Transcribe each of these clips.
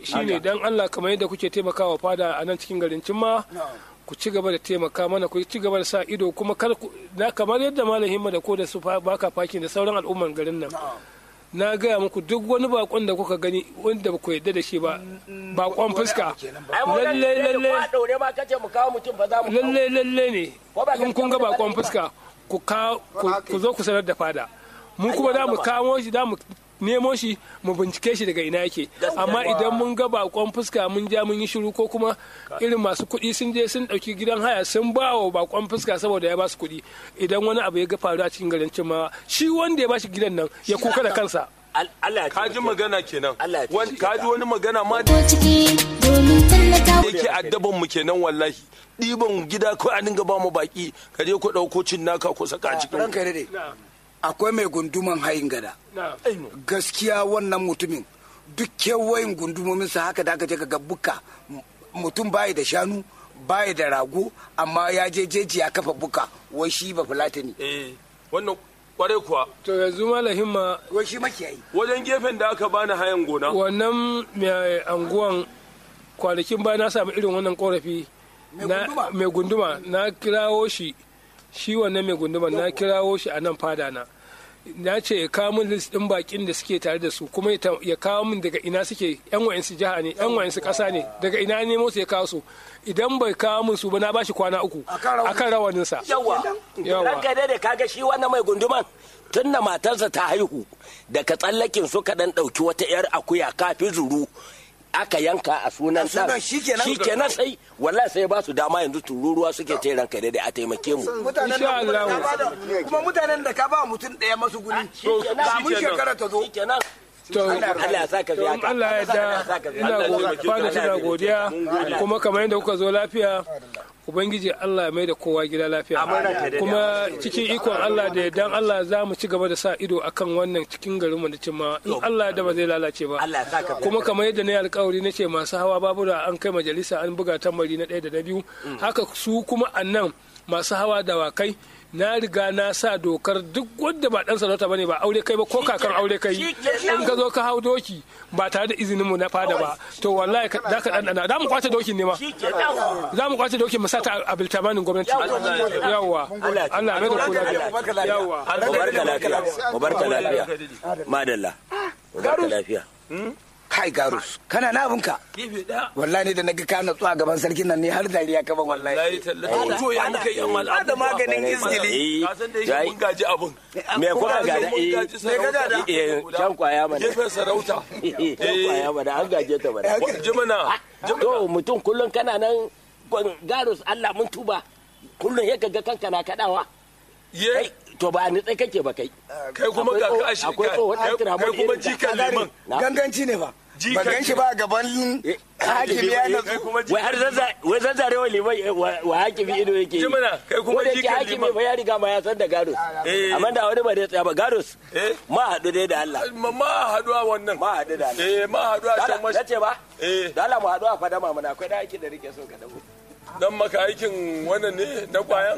shine dan Allah kamar yadda kuke taimakawa fada a nan cikin garin Cimma ku ci gaba da taimaka mana ku ci gaba da sa ido kuma kar ku na kamar yadda malam himma da ko da su fa- baka fakin da sauran al'umman garin nan na gaya muku duk wani bakon da kuka gani wanda ba ku yarda da shi ba bakon fuska ai mu nan lalle ne lalle ko a daure ma kace mu kawo mutum ba za mu kawo. lalle lalle ne Ko ba in kun ga gaskiya bakon ba ne ba? fuska ku ka ku- ku zo ku sanar da fada mu kuma da mu kamo shi da mu nemo shi mu bincike shi daga ina yake amma idan mun ga bakon fuska mun ja mun yi shiru ko kuma irin masu kuɗi sun je sun ɗauki gidan haya sun ba wa bakon fuska saboda ya ba su kuɗi idan wani abu ya ga faru a cikin garin cimma shi wanda ya ba shi gidan nan ya kuka da kansa Al- Allah ya ka ji magana kenan Allah ya Wani- ka ji wani magana ma da ko ciki domin tallata yake addaban mu kenan wallahi ɗiban gida ko a dinga ba mu baki ka je ku ɗauko cin naka ku saka a cikin ranka dai akwai mai gunduman hayin gada na gaskiya wannan mutumin duk kewayin gundumominsa haka da aka je ka ga buka M- mutum bayi da shanu bayi da rago amma ya je jeji ya kafa buka wai shi ba fulatani eh wannan kwarai kuwa to yanzu malam himma wai shi makiyayi wajen gefen da aka bani hayan gona wannan mai anguwan kwanakin baya na samu irin wannan korafi Mai na- gunduma? mai gunduma na kirawo shi shi wannan mai gunduma na kirawo shi a nan fada na na ce ya kawo min list din bakin da suke tare da su kuma ya ta- ya kawo min daga ina suke yan wayansu jiha ne yan wayansu kasa ne daga ina ne nemo su ya kawo su idan bai kawo min su ba na bashi kwana uku Akan rawanin- akan rawanin sa yawa Yawa. ranka dai da kaga shi wannan mai gunduman tun da matarsa ta haihu daga tsallakin suka dan dauki wata yar akuya kafin zuru aka yanka a sunan A sunan ɗan. shikenan? shikenan sai wallahi sai ba su dama yanzu tururuwa suke ta ranka dai a taimake mu mutanen Insha da kuma Allah. ka ba da- kuma mutanen da ka ba mutum ɗaya masu guni shikenan. kamun shekara ta zo shikenan to Allah ya saka to in Allah ya yarda ina go- fada tana godiya kuma kamar yadda kuka zo lafiya ubangiji Allah ya mai da kowa gida lafiya kuma cikin ikon Allah da yardan Allah za mu ci gaba da sa ido akan wannan cikin garin mu da cimma in Allah da ba zai lalace ba Allah ya saka kuma kamar yadda na yi alkawari na ce masu hawa babura an kai majalisa an buga tambari na ɗaya da na biyu haka su kuma annan masu hawa dawakai na riga na sa dokar duk wanda ba dan sarauta bane ba aure kai ba ko kakan aure kai in ka zo ka hau doki ba tare da izinin mu na fada ba to wallahi ka- za ka dandana za mu kwace dokin ne ma shikenan za mu kwace dokin mu sata a biltamanin gwamnati yawa Allah mai da kula yawa mubarka lafiya mubarka lafiya madalla mubarka lafiya kai garus kana na abinka gefe ɗaya wallahi ne da naga ka natsu a gaban sarkin nan ne har dariya ka ban wallahi layi tallafi to ya muka yi amma da maganin izgili ka san da yake mun gaji abin me kuka gada mun eh gaji sarauta eh can kwaya mana gefen sarauta can kwaya mana an gaje ta mana jimina to mutum kullum kana nan gwan- garus Allah mun tuba kullum ya ga kanka na kadawa ye kai to ba ni tsaye kake ba kai kai kuma ga ka shi akwai tsohon kai tira kai kuma jikan liman Na. ganganci ne fa Jikan ba gan shi ba a gaban Eh, hakimi ya kai natsu kuma wai har zazza wai zazzare wa liman eh, wa wa hakimi ido yake yi. Jimina, kai kuma Ko da yake jikan hakimi liman. fa ya riga ma ya san da garus Eh. amma da wani ba da tsaya ba garus Eh. ma haɗu dai da Allah ma ma haduwa wannan ma haɗu da Allah eh ma haduwa can Dala, mashi nace ba eh da Allah mu haɗu a fadama mana akwai da aikin da rike so ka dago dan maka aikin wannan ne na kwayan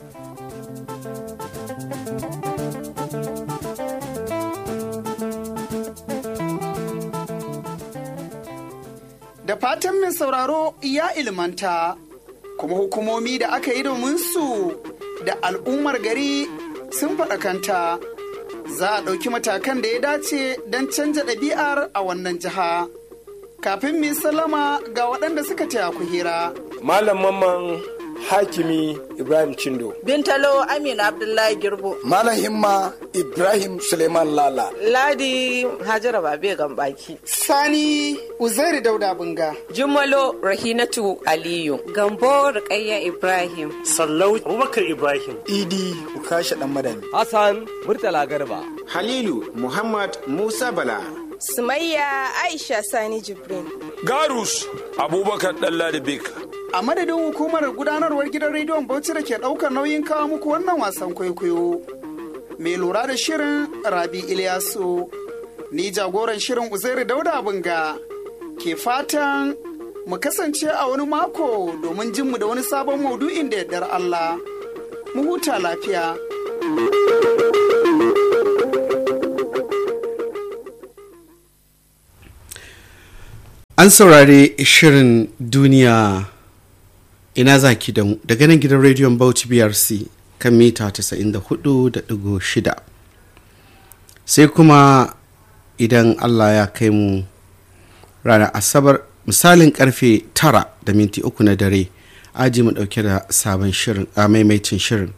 Da fatan mai sauraro ya ilmanta, kuma hukumomi da aka yi domin su da al'ummar gari sun faɗakanta. Za a ɗauki matakan da ya dace don canja ɗabi'ar a wannan jiha. Kafin mu yi sallama ga waɗanda suka taya ku hira. Malam Mamman Hakimi Ibrahim Chindo. Bintalo Amina Abdullahi Girbo. malam himma ibrahim suleiman lala Ladi Hajara Babe Gambaki. Sani Uzairu Dauda Bunga. Jumalo Rahinatu Aliyu. Gambo Rukayya Ibrahim. Sallau Abubakar Ibrahim. idi ukasha dan madami Hassan Murtala Garba. Halilu Muhammad Musa Bala. Sumayya Aisha Sani Jibrin. garus abubakar dalla da bek A madadin hukumar gudanarwar gidan rediyon Bauchi da ke ɗaukar nauyin kawo muku wannan wasan kwaikwayo. Mai lura da shirin Rabi Ilyasu. Ni jagoran shirin Uzairu Dauda Bunga. Ke fatan mu kasance a wani mako domin jin mu da wani sabon maudu'in da yardar Allah. Mu huta lafiya. an saurari shirin duniya ina zaki da mu daga nan gidan rediyon bauchi brc kan mita 94.6 sai kuma idan allah ya kai mu ranar asabar misalin karfe 9 da minti uku na dare aji mu dauke da sabon shirin a maimaitin shirin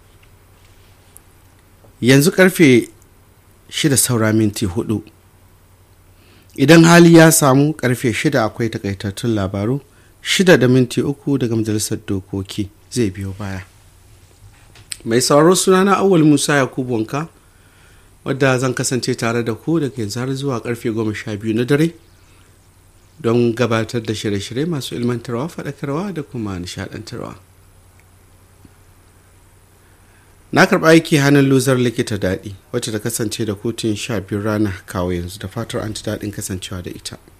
yanzu karfe 6 saura minti 4 idan hali ya samu karfe 6 akwai takaitattun labaru 6 da minti uku daga majalisar dokoki zai biyo baya mai sauraro sunana awal musa yakubu wanka wadda zan kasance tare da ku daga yanzu har zuwa karfe 12 na dare don gabatar da shirye-shirye masu ilmantarwa faɗakarwa da kuma nishaɗantarwa na karɓa aiki hannun luzar likita daɗi wacce ta kasance da kotun sha biyu rana kawo yanzu da fatar an ji daɗin kasancewa da ita